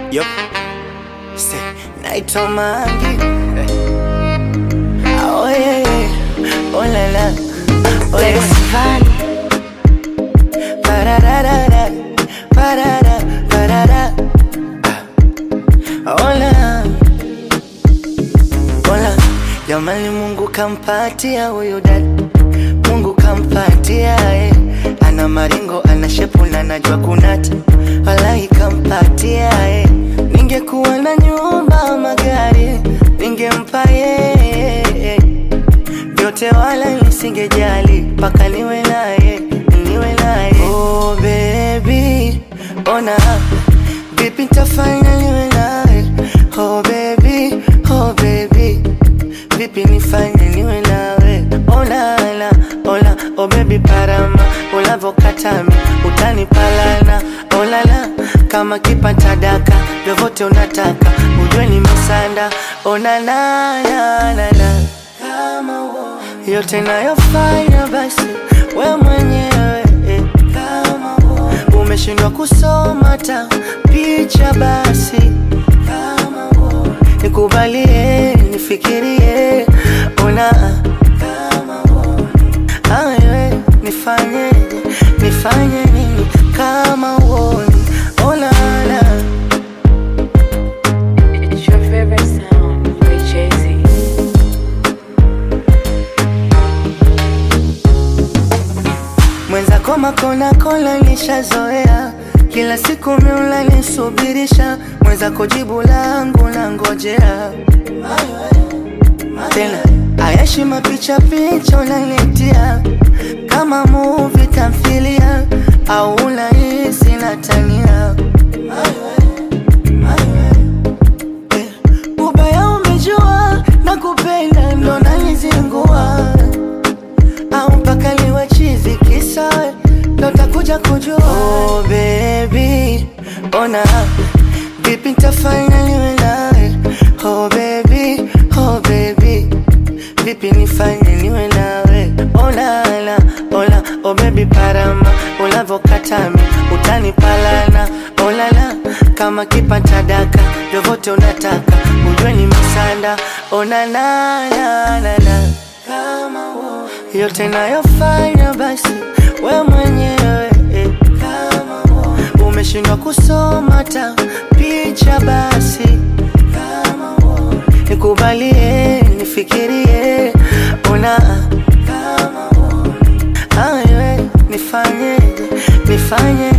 Yup. Say, naitwa Mangi. Oh yeah, yeah. Oh la la. Oh Lex yeah. Van, Pararara. Parara. Parara. Hola. Hola. Jamani Mungu kampatia huyu dada. Mungu kampatia eh. Ana maringo, ana shepu na najua kunata. Wallahi kampatia eh. Ningekuwa na nyumba, magari ningempa yeye vyote wala nisingejali mpaka niwe naye niwe naye oh baby ona vipi nitafanya niwe naye oh baby oh baby vipi nifanye niwe nawe olala ola oh baby parama ulavokatami utanipalana olala kama kipata daka vyovyote unataka ujue nimesanda onanananana kama uo yote nayofanya basi we mwenyewe eh, kama uo umeshindwa kusoma ta picha basi kama uo nikubalie nifikirie ona kama uo awe nifanye nifanye nini kama uoni olala it's your favorite sound with Jay-Z. mwenzako makona kola nishazoea kila siku miula nisubirisha mwenzako jibu langu na ngojea tena ayashi mapicha picha unanitia kama muvi tamthilia au unahisi natania Eh, ubaya umejua na kupenda ndo nanizingua au mpaka liwe chizi kisa ndo takuja kujua oh, baby ona vipi ntafanya niwe nawe oh, baby oh, baby vipi nifanye niwe nawe olala ola oh, baby parama ulavokatami utanipalana olala kama kipata daka vyovyote unataka ujue ni misanda onanananana kama uo yote nayofanya basi we mwenyewe eh, kama uo umeshindwa kusoma ta picha basi kama uo nikubalie nifikirie ona kama uo awe nifanye nifanye